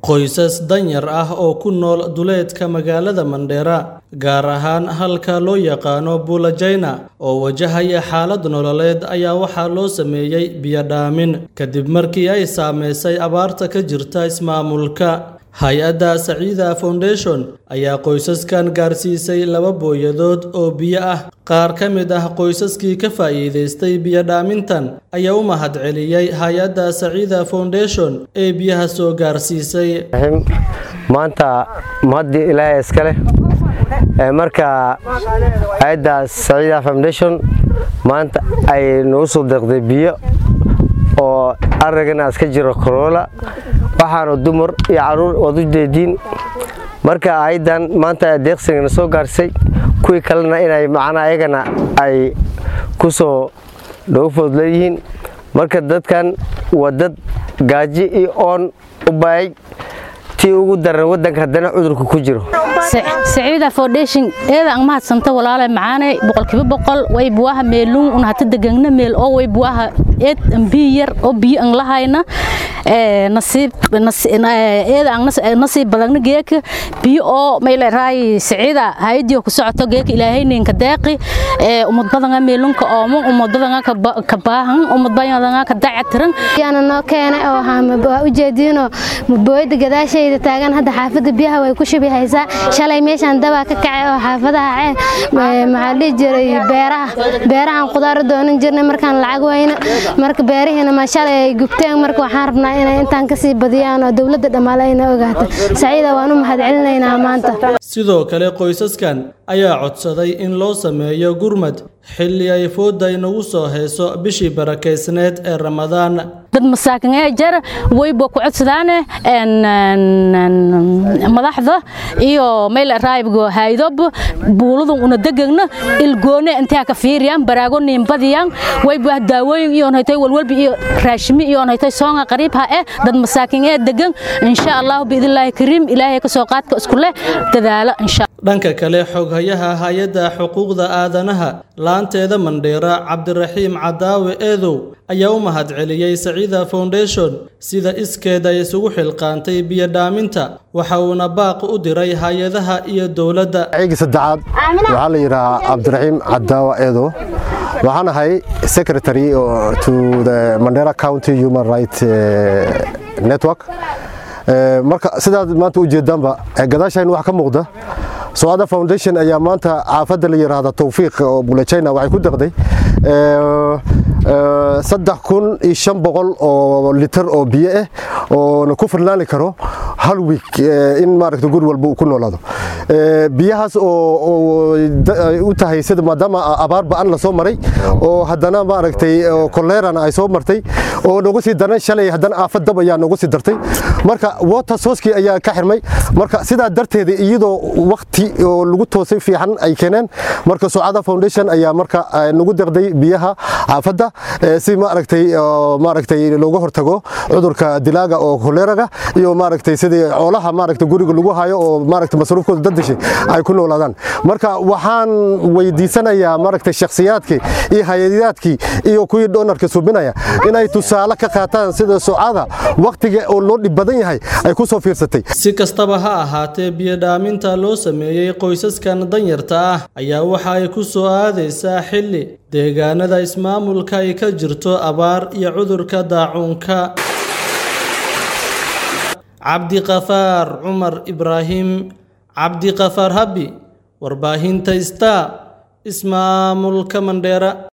Qoysas danyar ah oo ku nool duleedka magaalada Mandera, gaar ahaan halka loo yaqaano Bulajena, oo wajahaya xaalad nololeed ayaa waxaa loo sameeyay biyo dhaamin kadib markii ay saameysay abaarta ka jirta ismaamulka. Hay-adda Sacida Foundation ayaa qoysaskan gaarsiisay laba booyadood oo biyo ah. Qaar ka mid ah qoysaskii ka faa'iidaystay biyo dhaamintan ayaa u mahadceliyay hay-adda Sacida Foundation ee biyaha soo gaarsiisay. maanta mahadii ilaahay iska leh Ee, marka hay-adda Sacida Foundation maanta ay nagu soo deeqday biyo oo aragana iska jiro Corolla waxaana dumar iyo caruur wad u jeediin marka hay-addan maanta deeqsigana soo gaarsay kuwii kalena inay macnaa ayagana ay ku soo dhowfood leeyihiin marka dadkan waa dad gaaji iyo oon u baayay tii ugu daran waddanka haddana cudurka ku jiro saciida foundation eeda ang mahadsanta walaale macaane boqolkiiba boqol way buwaha meelun un hata degangna meel oo way buwaha eed ambi yar oo biyo ang lahayna ee nasiib eeda ang nasiib badagna geeka biyo oo mayle raay saciida hayadiyo ku socoto geeka ilaahayninka deeqi ee umad badanga meelunka oomo umad badanga ka baahan umad badanga ka dacatiran yaana noo keenay oo waxaa ujeediinoo booyada gadaashayda taagan hadda xaafadda biyaha way ku shubi haysaa shalay meeshaan dabaa ka kacay oo xaafadaha maxaa dhihi jiray beeraha beerahan qudaar doonan jirnay markaan lacag weyna marka beerihiina ma shalay ay gubteen marka waxaan rabnaa inay intaan kasii badiyaan oo dowladda dhammaale ayna ogaato saciida waan u mahadcelinaynaa maanta Sidoo kale qoysaskan ayaa codsaday in loo sameeyo gurmad xilli ay fooda inagu soo heeso bishii barakeysneed ee Ramadaan. dad masaakin ee jar wayba ku codsadaane madaxda iyo meel raayibgo haydob buuladun una degagna ilgoone intaa ka fiiriyaan baraago niimbadiyaan wayba daawooyin iyo haytay walwalbi iyo raashimi iyo haytay soonga qariib ha eh dad masaakin ee degan insha Allah biidillaahi kariim ilaahay ka soo qaadka isku leh dadaala insha Dhanka kale xoghayaha hay-adda xuquuqda aadanaha laanteeda Mandheera Cabdiraxiim Cadaawe Eedow ayaa u mahadceliyay Sacida Foundation sida iskeeda ay isugu xilqaantay biyo dhaaminta waxa uuna baaq u diray hay-adaha iyo dowladda. ceyga saddexaad waxaa la yidhaahaa cabdiraxiim cadaawa eedo waxaan ahay secretary to the mandera county human rights eh, network Eh, marka sidaad maanta u jeedaanba eh, gadaashayn waxa ka muuqda Socada Foundation ayaa maanta caafada la yiraahdo Tawfiiq oo Bulajayna waxay ku deqday saddex kun iyo shan boqol oo litir oo biyo ah oo ku filnaani karo hal week in maaragta guri walba uu ku noolaado biyahaas oo u tahay sida maadaama abaar ba'an la soo maray oo haddana maaragtay koleerana ay soo martay oo nagu sii daran shalay haddana aafad dab ayaa nagu sii dartay marka water source ayaa ka xirmay marka sidaa darteeda iyadoo waqti oo lagu toosay fiican ay keeneen marka Socada Foundation ayaa marka nagu deqday biyaha aafada si maaragtay maaragtay looga hortago cudurka dilaaga oo koleraga iyo maaragtay sidii xoolaha maaragtay guriga lagu hayo oo maaragtay masruufkooda dadashay ay ku noolaadaan marka waxaan weydiisanayaa maaragtay shakhsiyaadkii iyo hay'adaadkii iyo kuwii doonarka subinaya inay tusaale ka qaataan sida Socada waqtiga oo loo dhib badan yahay ay ku soo fiirsatay Si kastaba ha ahaatee biyo dhaaminta loo sameeyay qoysaskan danyarta ah ayaa waxa ay ku soo aadaysaa xilli deegaanada ismaamulka ay ka jirto abaar iyo cudurka daacuunka cabdiqafaar cumar ibraahim cabdiqafaar habi warbaahinta star ismaamulka mandheera